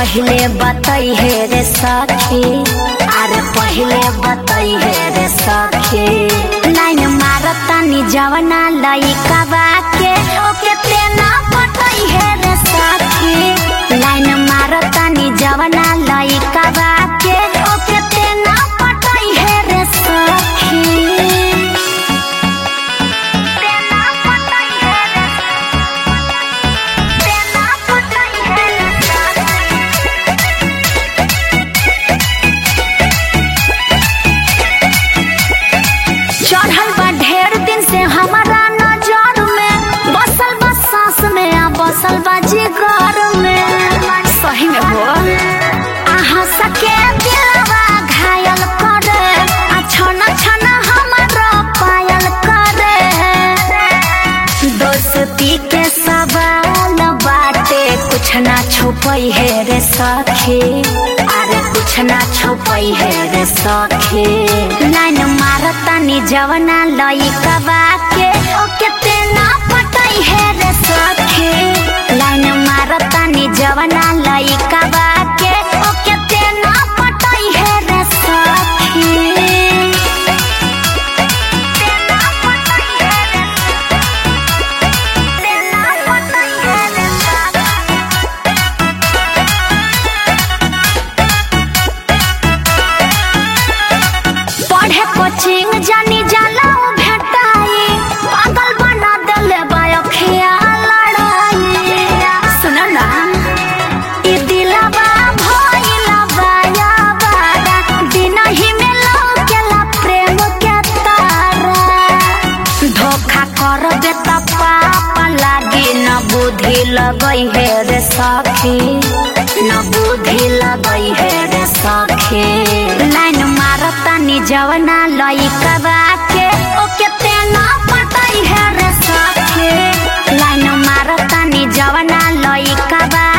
पहले बतई है रे सखी अरे पहले बतई है रे सखी लाइन मारतानी जवना लइका के ओके तेना बतई है रे सखी लाइन मारतानी जवना लइका के ओके तेना बतई है रे सखी तेना बतई है रे तेना बतई है रे सखी चढ़ल बा ढेर दिन से हमारा नजर में बसल बा सांस में आ बसल बा जिगर में सही में हो आहा सके दिलवा घायल करे आ छना छना हमारा पायल करे दोस्ती के सवाल बाटे कुछ ना छुपई है रे सखी अरे कुछ ना छुपई है रे सखी लाइन मारतानी जवना लइका के ओके तेना पटई है रे सखी लाइन मारतानी जवना लइका के ओके तेना पटई है रे सखी तेना पटई है रे तेना पटई है रे सखी पढ़े कोचिंग जानी जाला उ भेटाई पागल बना देले बायखिया लड़ाई सुन ना ई दिलवा भइला बाया बारा दिन ही में लौकेला प्रेम के तारा धोखा करबे त पाप लागी न बुद्धि लगई है रे सखी न बुद्धि लगई है रे सखी लाइन मारतानी जवना लइका के ओके तेना पटई है रे सखी लाइन मारतानी जवना लइका